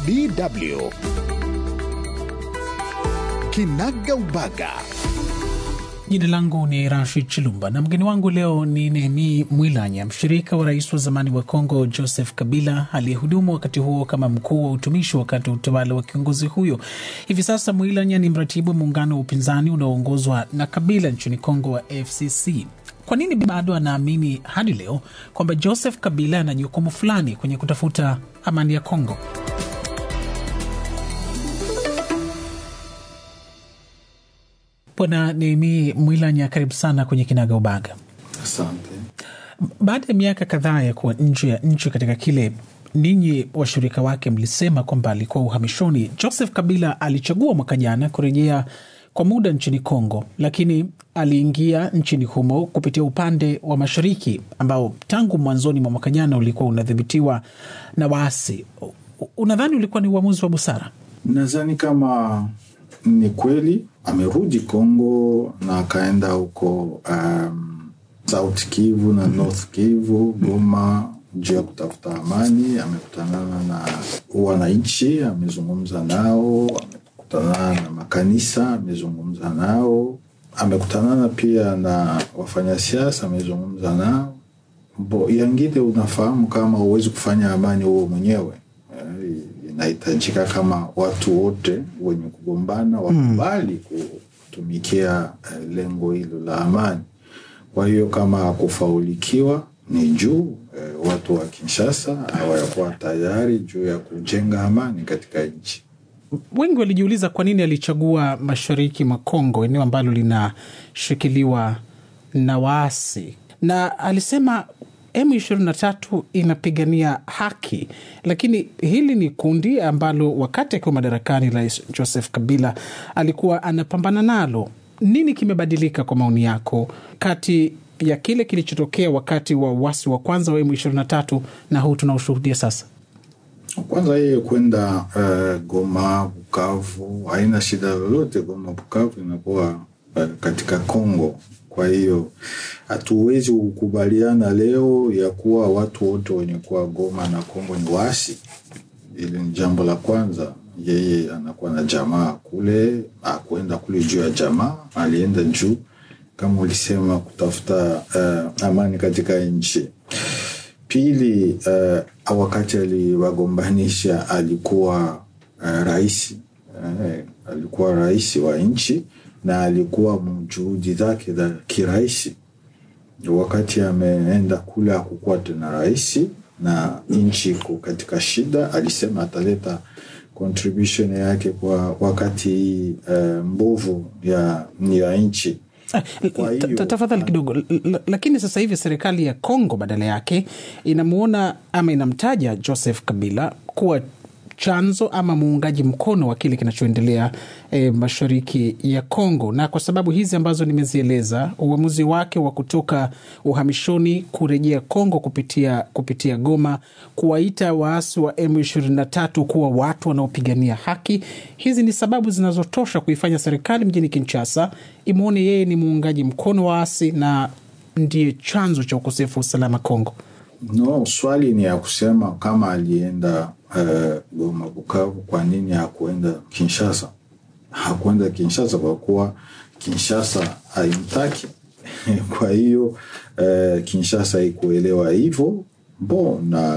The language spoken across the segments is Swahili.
DW Kinaga Ubaga. Jina langu ni Rashid Chilumba na mgeni wangu leo ni Nehemi Mwilanya, mshirika wa rais wa zamani wa Kongo Joseph Kabila, aliyehudumu wakati huo kama mkuu wa utumishi wakati wa utawala wa kiongozi huyo. Hivi sasa Mwilanya ni mratibu wa muungano wa upinzani unaoongozwa na Kabila nchini Kongo wa FCC. Kwa nini bado anaamini hadi leo kwamba Joseph Kabila ana jukumu fulani kwenye kutafuta amani ya Kongo? Bwana Nehemi Mwilanya, karibu sana kwenye Kinaga Ubaga. Asante. Baada ya miaka kadhaa ya kuwa nje ya nchi katika kile ninyi washirika wake mlisema kwamba alikuwa uhamishoni, Joseph Kabila alichagua mwaka jana kurejea kwa muda nchini Kongo, lakini aliingia nchini humo kupitia upande wa mashariki ambao tangu mwanzoni mwa mwaka jana ulikuwa unadhibitiwa na waasi. Unadhani ulikuwa ni uamuzi wa busara? Nadhani kama ni kweli amerudi Kongo na akaenda huko um, South Kivu na North Kivu, Goma juu ya kutafuta amani. Amekutanana na wananchi, amezungumza nao, amekutanana na makanisa, amezungumza nao, amekutanana pia na wafanyasiasa, amezungumza nao. Bo yangine, unafahamu kama huwezi kufanya amani huo mwenyewe inahitajika kama watu wote wenye kugombana wakubali kutumikia lengo hilo la amani. Kwa hiyo kama kufaulikiwa ni juu eh, watu wa Kinshasa hawayakuwa tayari juu ya kujenga amani katika nchi. Wengi walijiuliza kwa nini alichagua mashariki mwa Kongo, eneo ambalo linashikiliwa na waasi, na alisema M23 inapigania haki, lakini hili ni kundi ambalo wakati akiwa madarakani Rais Joseph Kabila alikuwa anapambana nalo. Nini kimebadilika kwa maoni yako kati ya kile kilichotokea wakati wa uasi wa kwanza wa M23 na huu tunaoshuhudia sasa? Kwanza yeye kwenda uh, Goma, Bukavu haina shida lolote. Goma, Bukavu inakuwa uh, katika Kongo kwa hiyo hatuwezi kukubaliana leo ya kuwa watu wote wenye kuwa Goma na Kongo ni waasi. Ili ni jambo la kwanza. Yeye anakuwa na jamaa kule, akuenda kule juu ya jamaa, alienda juu kama ulisema kutafuta uh, amani katika nchi. Pili, uh, wakati aliwagombanisha alikuwa uh, rais uh, alikuwa rais wa nchi na alikuwa mjuhudi zake za kiraisi. Wakati ameenda kule akukuwa tena rais na nchi iko katika shida, alisema ataleta contribution yake kwa wakati hii uh, mbovu ya, ya nchi. Tafadhali kidogo. Lakini sasa hivi serikali ya Kongo badala yake inamuona ama inamtaja Joseph Kabila kuwa chanzo ama muungaji mkono wa kile kinachoendelea e, mashariki ya Kongo. Na kwa sababu hizi ambazo nimezieleza, uamuzi wake wa kutoka uhamishoni kurejea Kongo kupitia, kupitia Goma, kuwaita waasi wa M23 kuwa watu wanaopigania haki, hizi ni sababu zinazotosha kuifanya serikali mjini Kinshasa imwone yeye ni muungaji mkono wa waasi na ndiye chanzo cha ukosefu wa usalama Kongo. No, swali ni ya kusema kama alienda uh, Goma, Bukavu, kwa nini hakuenda Kinshasa? Hakuenda Kinshasa kwa kuwa Kinshasa haimtaki. kwa hiyo uh, Kinshasa ikuelewa hivyo bo na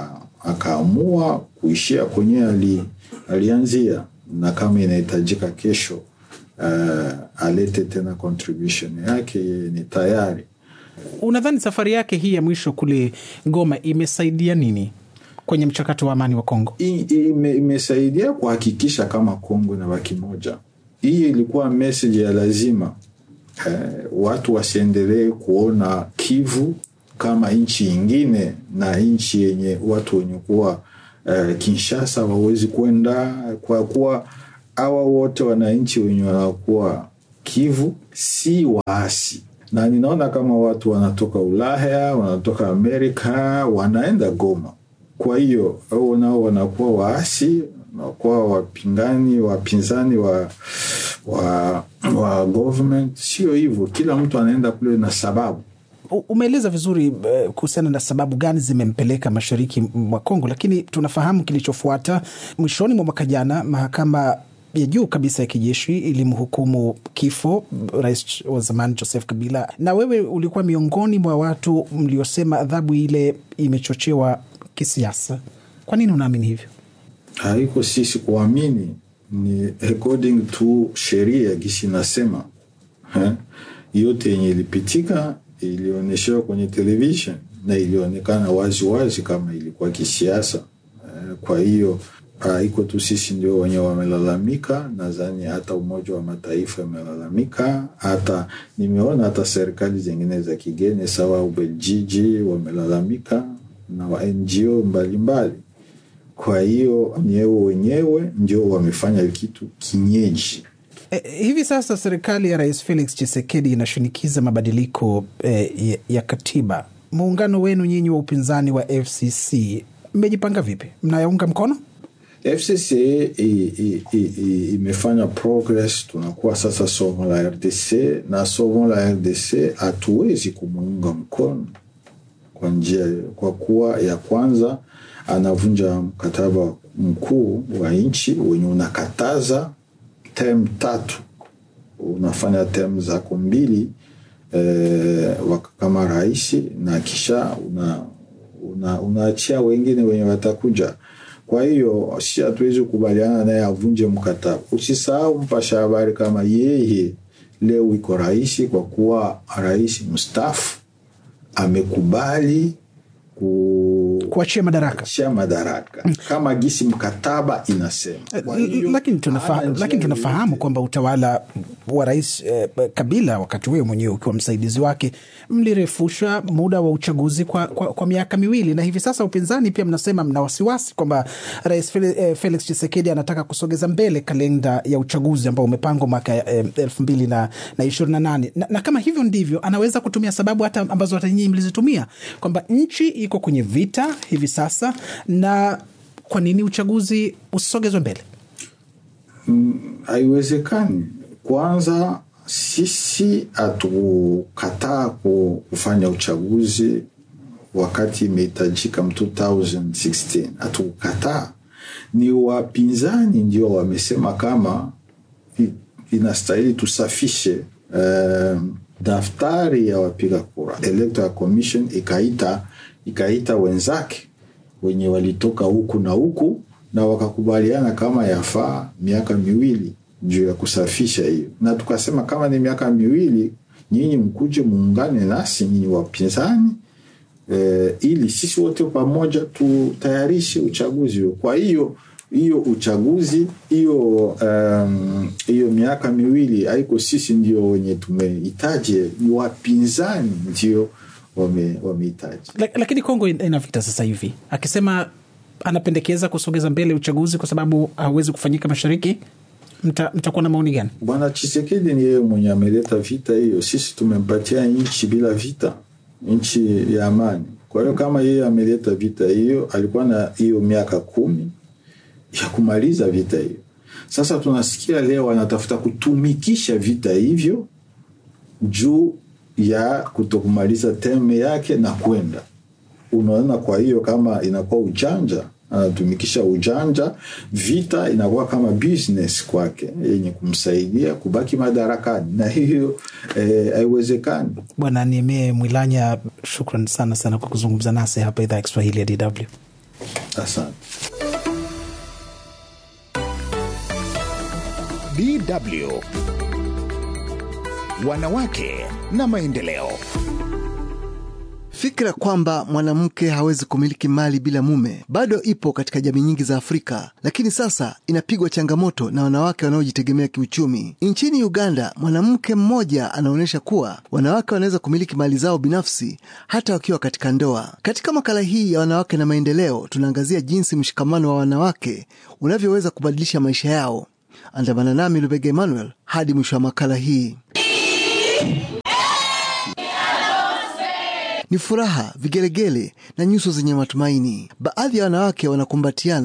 akaamua kuishia kwenye ali, alianzia, na kama inahitajika kesho uh, alete tena contribution yake, yeye ni tayari. Unadhani safari yake hii ya mwisho kule Goma imesaidia nini kwenye mchakato wa amani wa Kongo? Ime, imesaidia kuhakikisha kama Kongo inabaki moja. Hii ilikuwa message ya lazima eh, watu wasiendelee kuona Kivu kama nchi ingine na nchi yenye watu wenye kuwa eh, Kinshasa wawezi kwenda kwa kuwa hawa wote wananchi wenye wanakuwa Kivu si waasi na ninaona kama watu wanatoka Ulaya, wanatoka Amerika, wanaenda Goma. Kwa hiyo au nao wanakuwa waasi, wanakuwa wapingani, wapinzani wa wa, wa government. Sio hivyo, kila mtu anaenda kule na sababu. Umeeleza vizuri uh, kuhusiana na sababu gani zimempeleka mashariki mwa Kongo, lakini tunafahamu kilichofuata. Mwishoni mwa mwaka jana, mahakama ya juu kabisa ya kijeshi ilimhukumu kifo rais wa zamani Joseph Kabila, na wewe ulikuwa miongoni mwa watu mliosema adhabu ile imechochewa kisiasa. Kwa nini unaamini hivyo? Haiko sisi kuamini, ni according to sheria gisi inasema yote yenye ilipitika ilionyeshewa kwenye television na ilionekana wazi wazi kama ilikuwa kisiasa. Kwa hiyo iko tu sisi ndio wenye wamelalamika. Nadhani hata Umoja wa Mataifa amelalamika, hata nimeona hata serikali zingine za kigeni sawa Ubeljiji wamelalamika na wa NGO mbalimbali. Kwa hiyo nyewe wenyewe ndio wamefanya kitu kinyeji. Eh, hivi sasa serikali ya Rais Felix Tshisekedi inashinikiza mabadiliko eh, ya, ya katiba. Muungano wenu nyinyi wa upinzani wa FCC mmejipanga vipi? Mnayaunga mkono? FCC imefanya progress, tunakuwa sasa somo la RDC na somo la RDC hatuwezi kumuunga mkono kwa njia, kwa kuwa ya kwanza anavunja mkataba mkuu wa nchi wenye unakataza tem tatu unafanya tem zako mbili eh, kama rais na kisha una, una, unaachia wengine wenye watakuja. Kwa hiyo si hatuwezi kukubaliana naye avunje mkataba. Usisahau mpasha habari kama yeye leo iko rais, kwa kuwa rais mstaafu amekubali ku kuachia madaraka kuachia madaraka kama gisi mkataba inasema. Lakini tunafa, lakini tunafahamu kwamba utawala wa rais eh, Kabila wakati huyo mwenyewe ukiwa msaidizi wake mlirefusha muda wa uchaguzi kwa, kwa, kwa miaka miwili, na hivi sasa upinzani pia mnasema mna wasiwasi kwamba rais Felix Tshisekedi anataka kusogeza mbele kalenda ya uchaguzi ambao umepangwa mwaka elfu mbili na, na ishirini na nane na, na kama hivyo ndivyo anaweza kutumia sababu hata ambazo hata nyinyi mlizitumia kwamba nchi iko kwenye vita hivi sasa na kwa nini uchaguzi usogezwe mbele? Haiwezekani. Mm, kwanza sisi hatukataa kufanya uchaguzi wakati imehitajika 2016 hatukukataa. Ni wapinzani ndio wamesema kama inastahili tusafishe um, daftari ya wapiga kura. Electoral Commission ikaita ikaita wenzake wenye walitoka huku na huku na wakakubaliana kama yafaa miaka miwili juu ya kusafisha hiyo, na tukasema kama ni miaka miwili, nyinyi mkuje muungane nasi nyinyi wapinzani e, ili sisi wote pamoja tutayarishe uchaguzi huo. Kwa hiyo hiyo uchaguzi hiyo hiyo um, miaka miwili haiko sisi ndio wenye tumehitaji, ni wapinzani ndio wamehitaji wame. Lakini Kongo ina vita sasa hivi, akisema anapendekeza kusogeza mbele uchaguzi kwa sababu hauwezi kufanyika mashariki. Mtakuwa mta na maoni gani? Bwana Chisekedi ni yeye mwenye ameleta vita hiyo. Sisi tumempatia nchi bila vita, nchi ya amani. Kwa hiyo kama yeye ameleta vita hiyo, alikuwa na hiyo miaka kumi ya kumaliza vita hiyo. Sasa tunasikia leo anatafuta kutumikisha vita hivyo juu ya kutokumaliza teme yake na kwenda unaona. Kwa hiyo kama inakuwa ujanja, anatumikisha ujanja, vita inakuwa kama business kwake yenye kumsaidia kubaki madarakani, na hiyo haiwezekani. Eh, Bwana Niemee Mwilanya, shukran sana sana kwa kuzungumza nasi hapa idhaa ya Kiswahili ya DW. Asante. DW Wanawake na maendeleo. Fikra kwamba mwanamke hawezi kumiliki mali bila mume bado ipo katika jamii nyingi za Afrika, lakini sasa inapigwa changamoto na wanawake wanaojitegemea kiuchumi. Nchini Uganda, mwanamke mmoja anaonyesha kuwa wanawake wanaweza kumiliki mali zao binafsi hata wakiwa katika ndoa. Katika makala hii ya wanawake na maendeleo, tunaangazia jinsi mshikamano wa wanawake unavyoweza kubadilisha maisha yao. Andamana nami Lubega Emmanuel hadi mwisho wa makala hii. Ni furaha, vigelegele na nyuso zenye matumaini. Baadhi ya wanawake wanakumbatiana huku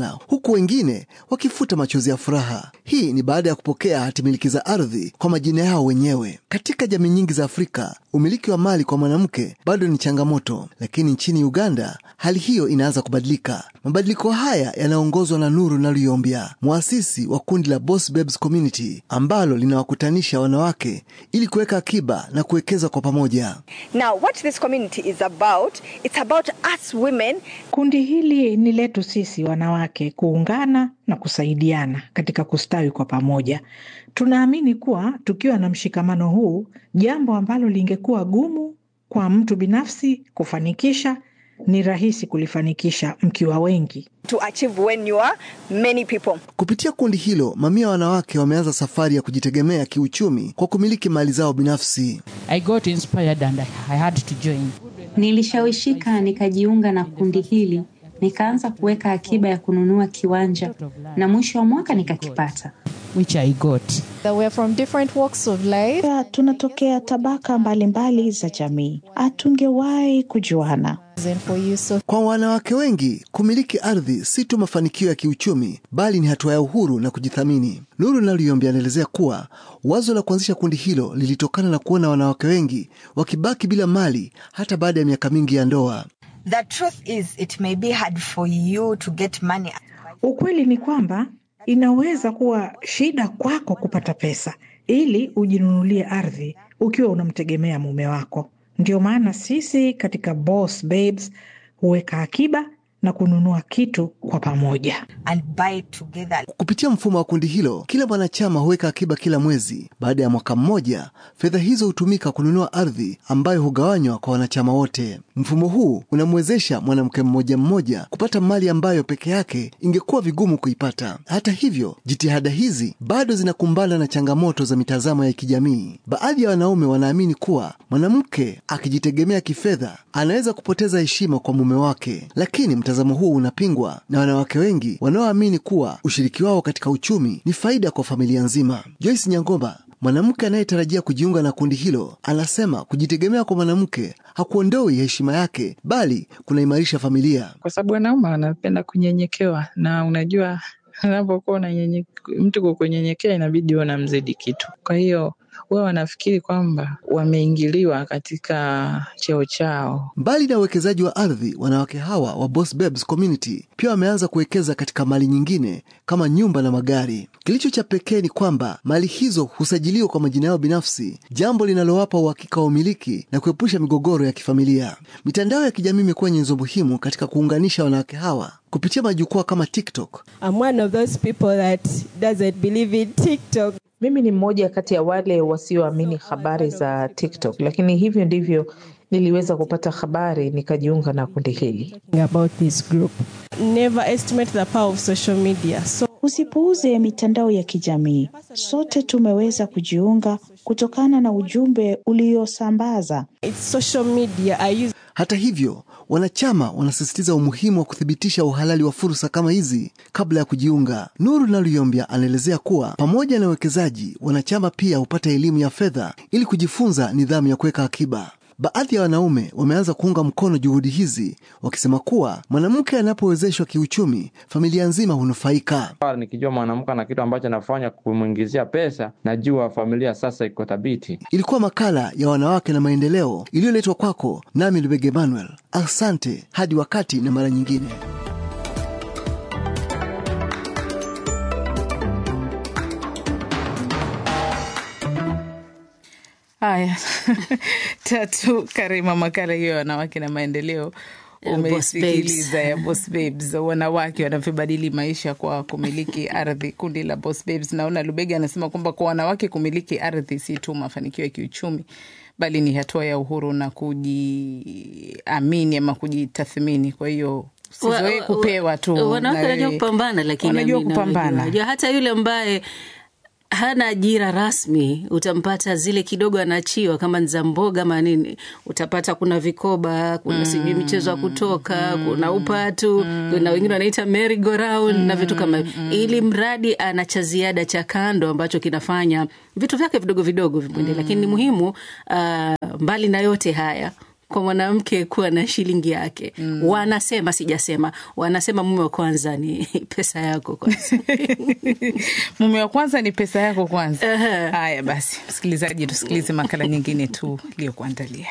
huku wengine wakifuta machozi ya furaha. Hii ni baada ya kupokea hatimiliki za ardhi kwa majina yao wenyewe. Katika jamii nyingi za Afrika, umiliki wa mali kwa mwanamke bado ni changamoto, lakini nchini Uganda hali hiyo inaanza kubadilika. Mabadiliko haya yanaongozwa na Nuru Naluyombya, mwasisi wa kundi la Boss Babes Community ambalo linawakutanisha wanawake ili kuweka akiba na kuwekeza kwa pamoja. Now, what this community is about, it's about us women. Kundi hili ni letu sisi wanawake kuungana na kusaidiana katika kustawi kwa pamoja. Tunaamini kuwa tukiwa na mshikamano huu, jambo ambalo lingekuwa gumu kwa mtu binafsi kufanikisha ni rahisi kulifanikisha mkiwa wengi. To achieve when you are many people. Kupitia kundi hilo, mamia wanawake wameanza safari ya kujitegemea kiuchumi kwa kumiliki mali zao binafsi. I got inspired and I had to join. Nilishawishika nikajiunga na kundi hili, nikaanza kuweka akiba ya kununua kiwanja na mwisho wa mwaka nikakipata. Which I got. That we're from different walks of life. Ya, tunatokea tabaka mbalimbali mbali za jamii, hatungewahi kujuana. And for you, so Kwa wanawake wengi, kumiliki ardhi si tu mafanikio ya kiuchumi, bali ni hatua ya uhuru na kujithamini. Nuru Naluyombya anaelezea kuwa wazo la kuanzisha kundi hilo lilitokana na kuona wanawake wengi wakibaki bila mali hata baada ya miaka mingi ya ndoa. The truth is it may be hard for you to get money. Ukweli ni kwamba inaweza kuwa shida kwako kupata pesa ili ujinunulie ardhi ukiwa unamtegemea mume wako. Ndio maana sisi katika Boss Babes huweka akiba na kununua kitu kwa pamoja. and buy together. Kupitia mfumo wa kundi hilo, kila mwanachama huweka akiba kila mwezi. Baada ya mwaka mmoja, fedha hizo hutumika kununua ardhi ambayo hugawanywa kwa wanachama wote. Mfumo huu unamwezesha mwanamke mmoja mmoja kupata mali ambayo peke yake ingekuwa vigumu kuipata. Hata hivyo, jitihada hizi bado zinakumbana na changamoto za mitazamo ya kijamii. Baadhi ya wanaume wanaamini kuwa mwanamke akijitegemea kifedha anaweza kupoteza heshima kwa mume wake, lakini mtazamo huu unapingwa na wanawake wengi wanaoamini kuwa ushiriki wao katika uchumi ni faida kwa familia nzima. Joyce Nyangoma, mwanamke anayetarajia kujiunga na kundi hilo, anasema kujitegemea kwa mwanamke hakuondoi heshima yake, bali kunaimarisha familia. kwa sababu wanaume wanapenda kunyenyekewa, na unajua unapokuwa unanyenye- mtu kwa kunyenyekea inabidi uwe unamzidi kitu. Kwa hiyo wao wanafikiri kwamba wameingiliwa katika cheo chao. Mbali na uwekezaji wa ardhi, wanawake hawa wa Boss Babes Community pia wameanza kuwekeza katika mali nyingine kama nyumba na magari. Kilicho cha pekee ni kwamba mali hizo husajiliwa kwa majina yao binafsi, jambo linalowapa uhakika wa umiliki na kuepusha migogoro ya kifamilia. Mitandao ya kijamii imekuwa nyenzo muhimu katika kuunganisha wanawake hawa kupitia majukwaa kama TikTok. I'm one of those people that doesn't believe in TikTok. Mimi ni mmoja kati ya wale wasioamini habari za TikTok, lakini hivyo ndivyo niliweza kupata habari nikajiunga na kundi hili. About this group. Never estimate the power of social media. So Usipuuze mitandao ya kijamii. Sote tumeweza kujiunga kutokana na ujumbe uliosambaza. it's social media. I use Hata hivyo, wanachama wanasisitiza umuhimu wa kuthibitisha uhalali wa fursa kama hizi kabla ya kujiunga. Nuru Naluyombya anaelezea kuwa pamoja na uwekezaji, wanachama pia hupata elimu ya fedha ili kujifunza nidhamu ya kuweka akiba. Baadhi ya wanaume wameanza kuunga mkono juhudi hizi, wakisema kuwa mwanamke anapowezeshwa kiuchumi, familia nzima hunufaika. Nikijua mwanamke na kitu ambacho anafanya kumwingizia pesa, najua familia sasa iko thabiti. Ilikuwa makala ya wanawake na maendeleo iliyoletwa kwako nami Lubege Emmanuel. Asante hadi wakati na mara nyingine. Haya, tatu Karima, makala hiyo ya wanawake na maendeleo Ya Boss umesikiliza ya Boss Babes, wanawake wanavyobadili maisha kwa kumiliki ardhi. Kundi la Boss Babes, naona Lubega anasema kwamba kwa wanawake kumiliki ardhi si tu mafanikio ya kiuchumi, bali ni hatua ya uhuru na kujiamini ama kujitathmini. Kwa hiyo usizoee Wa- kupewa tu, wanawake na wanajua wewe- kupambana, lakini wanajua Amina, kupambana. unajua, hata yule ambaye hana ajira rasmi utampata zile kidogo anaachiwa kama ni za mboga ama nini, utapata kuna vikoba, kuna sijui michezo ya kutoka, kuna upatu, kuna wengine wanaita merry go round na vitu kama hivyo, ili mradi ana cha ziada cha kando ambacho kinafanya vitu vyake vidogo vidogo vimwende. Lakini ni muhimu uh, mbali na yote haya kwa mwanamke kuwa na shilingi yake mm. Wanasema, sijasema, wanasema mume wa kwanza ni pesa yako kwanza. mume wa kwanza ni pesa yako kwanza. Haya basi, msikilizaji, tusikilize makala nyingine tu iliyokuandalia.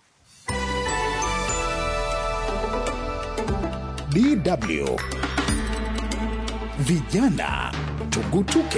DW Vijana Tugutuke.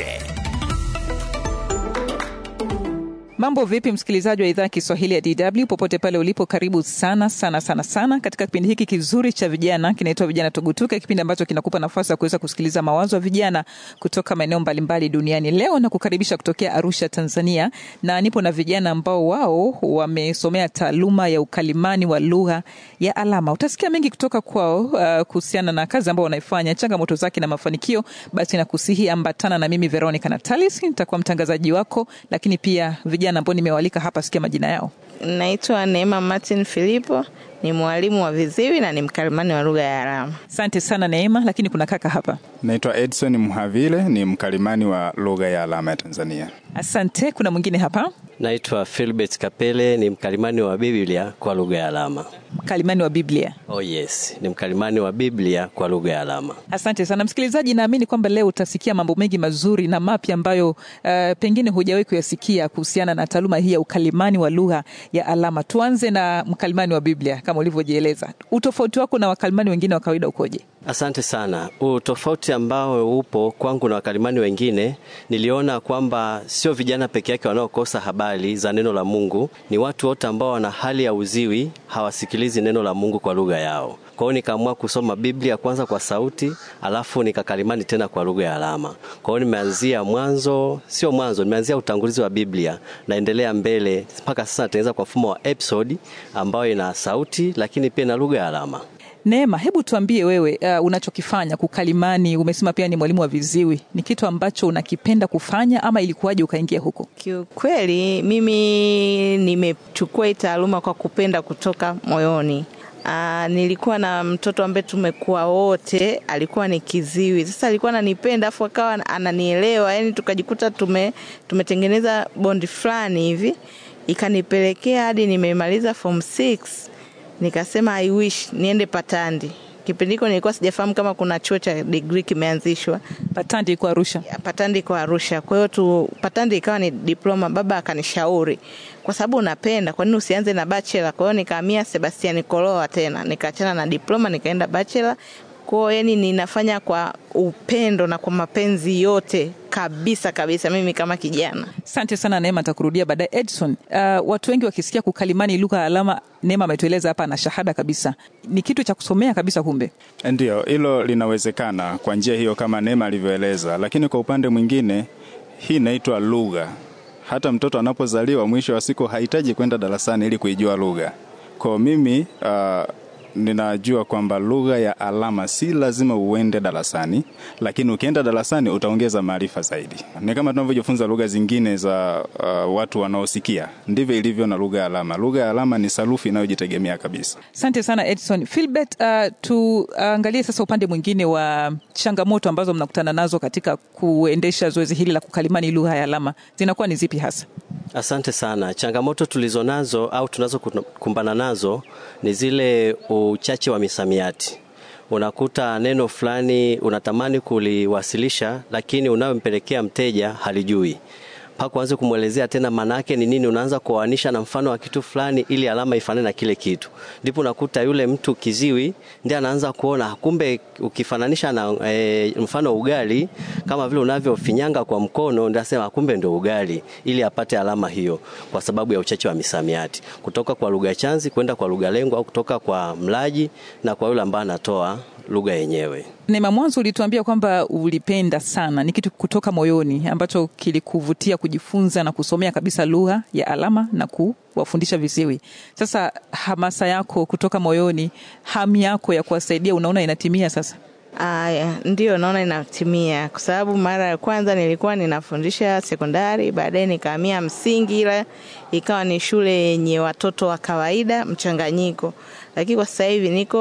Mambo vipi, msikilizaji wa idhaa ya Kiswahili ya DW popote pale ulipo, karibu sana sana sana sana katika kipindi hiki kizuri cha vijana, kinaitwa Vijana Tugutuke, kipindi ambacho kinakupa nafasi ya kuweza kusikiliza mawazo ya vijana kutoka maeneo mbalimbali duniani. Leo na kukaribisha kutokea Arusha, Tanzania, na nipo na vijana ambao wao wamesomea taaluma ya ukalimani wa lugha ya alama. Utasikia mengi kutoka kwao uh, kuhusiana na kazi ambao wanaifanya, changamoto zake na mafanikio. Basi nakusihi ambatana na mimi Veronica Natalis, nitakuwa mtangazaji wako, lakini pia vijana ambao nimewalika hapa, sikia majina yao. Naitwa Neema Martin Filipo, ni mwalimu wa viziwi na ni mkalimani wa lugha ya alama. Asante sana Neema, lakini kuna kaka hapa. Naitwa Edson Mhavile, ni mkalimani wa lugha ya alama ya Tanzania. Asante. Kuna mwingine hapa. Naitwa Philbert Kapele, ni mkalimani wa Biblia kwa lugha ya alama. Mkalimani wa Biblia? Oh yes, ni mkalimani wa Biblia kwa lugha ya alama. Asante sana msikilizaji, naamini kwamba leo utasikia mambo mengi mazuri na mapya ambayo uh, pengine hujawahi kuyasikia kuhusiana na taaluma hii ya ukalimani wa lugha ya alama. Tuanze na mkalimani wa Biblia kama ulivyojieleza. Utofauti wako na wakalimani wengine wa kawaida ukoje? Asante sana. Utofauti ambao upo kwangu na wakalimani wengine, niliona kwamba sio vijana peke yake wanaokosa habari za neno la Mungu, ni watu wote ambao wana hali ya uziwi, hawasikilizi neno la Mungu kwa lugha yao. Kwa hiyo nikaamua kusoma Biblia kwanza kwa sauti, alafu nikakalimani tena kwa lugha ya alama. Kwa hiyo nimeanzia mwanzo, sio mwanzo, nimeanzia utangulizi wa Biblia, naendelea mbele mpaka sasa natengeneza kwa mfumo wa episode ambayo ina sauti, lakini pia na lugha ya alama. Neema, hebu tuambie wewe, uh, unachokifanya kukalimani. Umesema pia ni mwalimu wa viziwi, ni kitu ambacho unakipenda kufanya ama ilikuwaje ukaingia huko? Kiukweli mimi nimechukua hii taaluma kwa kupenda kutoka moyoni. Aa, nilikuwa na mtoto ambaye tumekuwa wote, alikuwa ni kiziwi. Sasa alikuwa ananipenda afu akawa ananielewa, yani tukajikuta tume tumetengeneza bondi fulani hivi, ikanipelekea hadi nimemaliza form 6 nikasema I wish niende Patandi. Kipindi hiko nilikuwa sijafahamu kama kuna chuo cha degree kimeanzishwa. Patandi iko Arusha. Patandi iko Arusha. Kwa hiyo tu Patandi ikawa ni diploma. Baba akanishauri kwa sababu unapenda, kwa nini usianze na bachelor? Kwa hiyo nikahamia Sebastian Koloa tena, nikaachana na diploma nikaenda bachelor. Kwa hiyo yani ninafanya kwa upendo na kwa mapenzi yote kabisa kabisa, mimi kama kijana. Asante sana Neema, nitakurudia baadaye. Edson, uh, watu wengi wakisikia kukalimani lugha ya alama, Neema ametueleza hapa na shahada kabisa, ni kitu cha kusomea kabisa. Kumbe Ndiyo, hilo linawezekana kwa njia hiyo kama Neema alivyoeleza, lakini kwa upande mwingine hii inaitwa lugha. Hata mtoto anapozaliwa, mwisho wa siku hahitaji kwenda darasani ili kuijua lugha. Kwa mimi uh, ninajua kwamba lugha ya alama si lazima uende darasani, lakini ukienda darasani utaongeza maarifa zaidi. Ni kama tunavyojifunza lugha zingine za uh, watu wanaosikia, ndivyo ilivyo na lugha ya alama. Lugha ya alama ni sarufi inayojitegemea kabisa. Asante sana Edson. Philbert, uh, tuangalie uh, sasa upande mwingine wa changamoto ambazo mnakutana nazo katika kuendesha zoezi hili la kukalimani lugha ya alama, zinakuwa ni zipi hasa? Asante sana. Changamoto tulizonazo au tunazokumbana nazo ni zile uchache wa misamiati. Unakuta neno fulani unatamani kuliwasilisha, lakini unayompelekea mteja halijui mpaka uanze kumwelezea tena maana yake ni nini, unaanza kuoanisha na mfano wa kitu fulani ili alama ifanane na kile kitu. Ndipo unakuta yule mtu kiziwi ndiye anaanza kuona kumbe, ukifananisha na e, mfano ugali kama vile unavyofinyanga kwa mkono, ndio asema kumbe ndio ugali, ili apate alama hiyo, kwa sababu ya uchache wa misamiati kutoka kwa lugha chanzi kwenda kwa lugha lengo, au kutoka kwa mlaji na kwa yule ambaye anatoa lugha yenyewe. Neema, mwanzo ulituambia kwamba ulipenda sana, ni kitu kutoka moyoni ambacho kilikuvutia kujifunza na kusomea kabisa lugha ya alama na kuwafundisha viziwi. Sasa hamasa yako kutoka moyoni, hamu yako ya kuwasaidia, unaona inatimia sasa? Aya, ndio naona inatimia, kwa sababu mara ya kwanza nilikuwa ninafundisha sekondari, baadaye nikahamia msingi, ila ikawa ni shule yenye watoto wa kawaida mchanganyiko, lakini kwa sasa hivi niko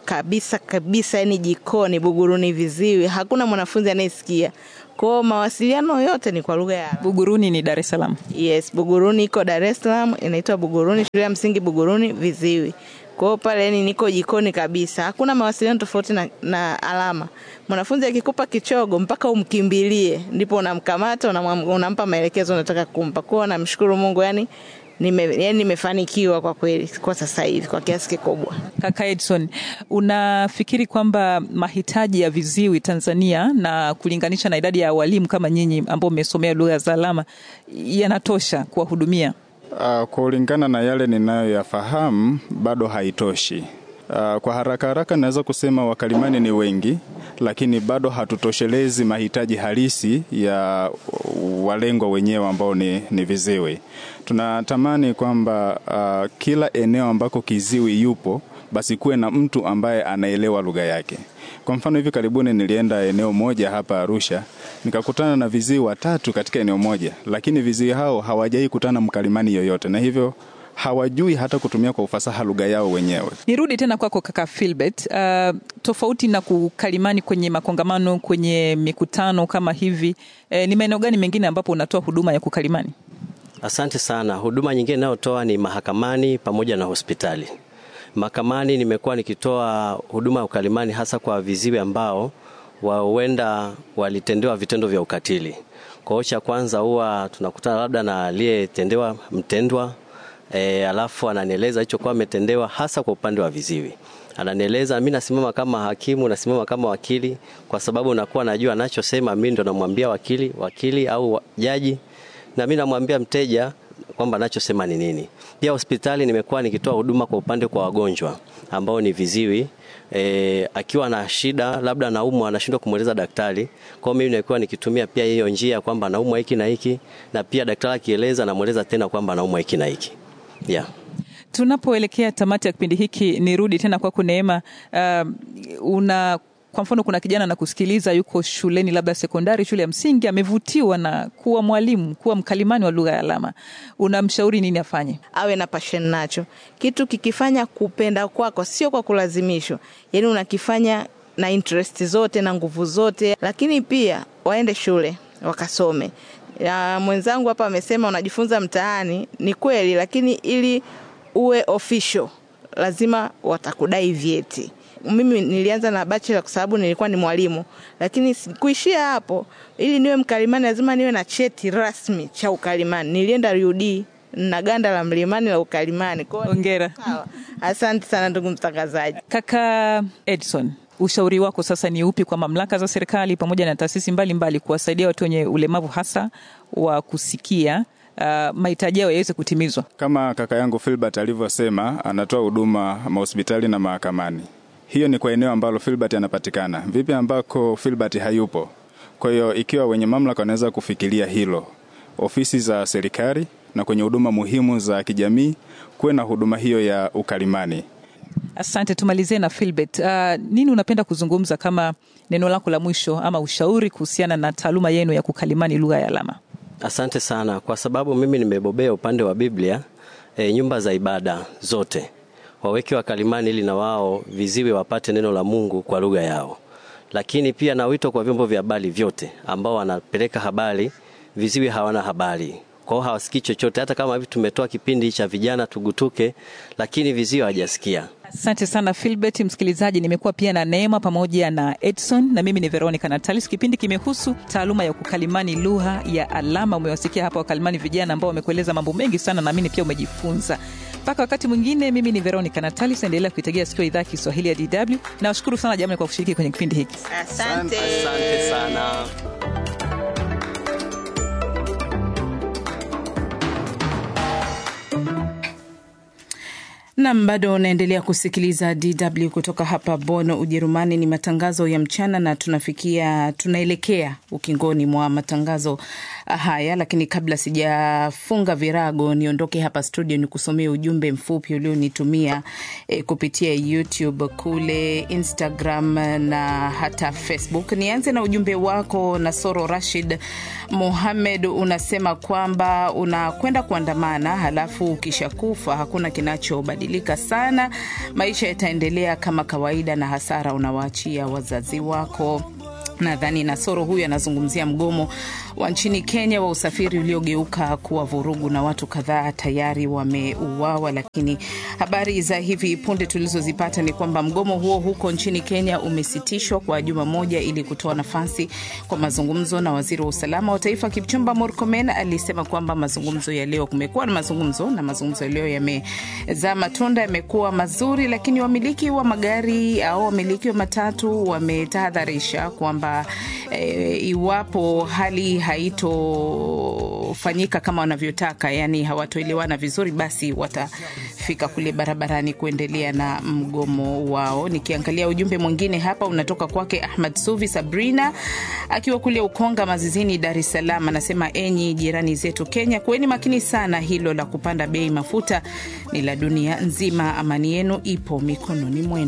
kabisa kabisa, yani jikoni, Buguruni, Viziwi, hakuna mwanafunzi anayesikia. Kwao mawasiliano yote ni kwa lugha ya alama. Buguruni ni Dar es Salaam. Yes, Buguruni iko Dar es Salaam, inaitwa Buguruni, shule ya msingi Buguruni, Viziwi. Kwa hiyo pale yani niko jikoni kabisa, hakuna mawasiliano tofauti na, na alama. Mwanafunzi akikupa kichogo mpaka umkimbilie, ndipo unamkamata unamwam- unampa maelekezo unataka kumpa. Kwa hiyo namshukuru Mungu yani nime, yani nimefanikiwa kwa kweli kwa sasa hivi kwa kiasi kikubwa. Kaka Edson, unafikiri kwamba mahitaji ya viziwi Tanzania na kulinganisha na idadi ya walimu kama nyinyi ambao mmesomea lugha za alama yanatosha kuwahudumia? Uh, kulingana na yale ninayoyafahamu bado haitoshi. Uh, kwa haraka haraka naweza kusema wakalimani ni wengi, lakini bado hatutoshelezi mahitaji halisi ya walengwa wenyewe ambao ni, ni viziwi. Tunatamani kwamba uh, kila eneo ambako kiziwi yupo basi kuwe na mtu ambaye anaelewa lugha yake. Kwa mfano hivi karibuni nilienda eneo moja hapa Arusha, nikakutana na viziwi watatu katika eneo moja, lakini viziwi hao hawajai kutana mkalimani yoyote, na hivyo hawajui hata kutumia kwa ufasaha lugha yao wenyewe. Nirudi tena kwako kaka Philbert. Uh, tofauti na kukalimani kwenye makongamano, kwenye mikutano kama hivi, eh, ni maeneo gani mengine ambapo unatoa huduma ya kukalimani? Asante sana. Huduma nyingine inayotoa ni mahakamani pamoja na hospitali. Mahakamani nimekuwa nikitoa huduma ya ukalimani hasa kwa viziwi ambao huenda walitendewa vitendo vya ukatili. Kwa hiyo cha kwanza huwa tunakutana labda na aliyetendewa mtendwa e, alafu ananieleza alichokuwa ametendewa hasa kwa upande wa viziwi ananieleza, mi nasimama kama hakimu, nasimama kama wakili, kwa sababu nakuwa najua anachosema. Mi ndo namwambia wakili, wakili au jaji, na mi namwambia mteja kwamba anachosema ni nini. Pia hospitali nimekuwa nikitoa huduma kwa upande kwa wagonjwa ambao ni viziwi e, akiwa na shida labda anaumwa anashindwa kumweleza daktari. Kwa hiyo mimi nilikuwa nikitumia pia hiyo njia kwamba anaumwa hiki na hiki, na pia daktari akieleza namweleza tena kwamba anaumwa hiki na hiki yeah. Tunapoelekea tamati ya kipindi hiki, nirudi tena kwako Neema. Uh, una kwa mfano, kuna kijana na kusikiliza, yuko shuleni labda sekondari, shule ya msingi, amevutiwa na kuwa mwalimu, kuwa mkalimani wa lugha ya alama, unamshauri nini afanye? Awe na passion nacho, kitu kikifanya kupenda kwako, sio kwa kulazimishwa, yaani unakifanya na interest zote na nguvu zote, lakini pia waende shule wakasome. Ya, mwenzangu hapa amesema unajifunza mtaani, ni kweli, lakini ili uwe official lazima watakudai vyeti. Mimi nilianza na bachelor kwa sababu nilikuwa ni mwalimu, lakini kuishia hapo. Ili niwe mkalimani lazima niwe na cheti rasmi cha ukalimani. Nilienda UD na ganda la mlimani la ukalimani. Hongera. Asante sana ndugu mtangazaji. Kaka Edson, ushauri wako sasa ni upi kwa mamlaka za serikali pamoja na taasisi mbalimbali kuwasaidia watu wenye ulemavu hasa wa kusikia uh, mahitaji yao yaweze kutimizwa? Kama kaka yangu Filbert alivyosema, anatoa huduma mahospitali na mahakamani. Hiyo ni kwa eneo ambalo Filbert anapatikana. Vipi ambako Filbert hayupo? Kwa hiyo ikiwa wenye mamlaka wanaweza kufikiria hilo, ofisi za serikali na kwenye huduma muhimu za kijamii kuwe na huduma hiyo ya ukalimani. Asante, tumalizie na Filbert. Uh, nini unapenda kuzungumza kama neno lako la mwisho ama ushauri kuhusiana na taaluma yenu ya kukalimani lugha ya alama? Asante sana, kwa sababu mimi nimebobea upande wa Biblia. E, nyumba za ibada zote waweke wakalimani ili na wao viziwi wapate neno la Mungu kwa lugha yao, lakini pia na wito kwa vyombo vya habari vyote ambao wanapeleka habari, viziwi hawana habari kwao, hawasikii chochote. Hata kama hivi tumetoa kipindi cha vijana tugutuke, lakini viziwi hawajasikia. Asante sana Filbert. Msikilizaji, nimekuwa pia na Neema pamoja na Edson na mimi ni Veronica Natalis. Kipindi kimehusu taaluma ya kukalimani lugha ya alama. Umewasikia hapa wakalimani vijana ambao wamekueleza mambo mengi sana, naamini pia umejifunza. Mpaka wakati mwingine, mimi ni Veronica Natalis, endelea kuitegea sikio idhaa ya Kiswahili ya DW. Nawashukuru sana jamani kwa kushiriki kwenye kipindi hiki. Asante, asante sana. Nam, bado unaendelea kusikiliza DW kutoka hapa Bonn, Ujerumani. Ni matangazo ya mchana na tunafikia tunaelekea ukingoni mwa matangazo haya, lakini kabla sijafunga virago niondoke hapa studio, ni kusomea ujumbe mfupi ulionitumia e, kupitia YouTube kule Instagram na hata Facebook. Nianze na ujumbe wako Nasoro Rashid Muhamed, unasema kwamba unakwenda kuandamana halafu ukishakufa hakuna kinachobadilika kubadilika sana, maisha yataendelea kama kawaida na hasara unawaachia wazazi wako. Nadhani Nasoro huyu anazungumzia mgomo wa nchini Kenya wa usafiri uliogeuka kuwa vurugu na watu kadhaa tayari wameuawa. Lakini habari za hivi punde tulizozipata ni kwamba mgomo huo huko nchini Kenya umesitishwa kwa juma moja ili kutoa nafasi kwa mazungumzo, na waziri wa usalama wa taifa Kipchumba Murkomen alisema kwamba mazungumzo ya leo, kumekuwa na mazungumzo na mazungumzo ya leo yamezaa matunda, yamekuwa mazuri, lakini wamiliki wa magari au wamiliki wa matatu wametahadharisha kwamba e, iwapo hali haitofanyika kama wanavyotaka, yani hawatoelewana vizuri, basi watafika kule barabarani kuendelea na mgomo wao. Nikiangalia ujumbe mwingine hapa unatoka kwake Ahmad Suvi Sabrina akiwa kule Ukonga Mazizini, Dar es Salaam, anasema enyi jirani zetu Kenya, kuweni makini sana, hilo la kupanda bei mafuta ni la dunia nzima. Amani yenu ipo mikononi mwenu.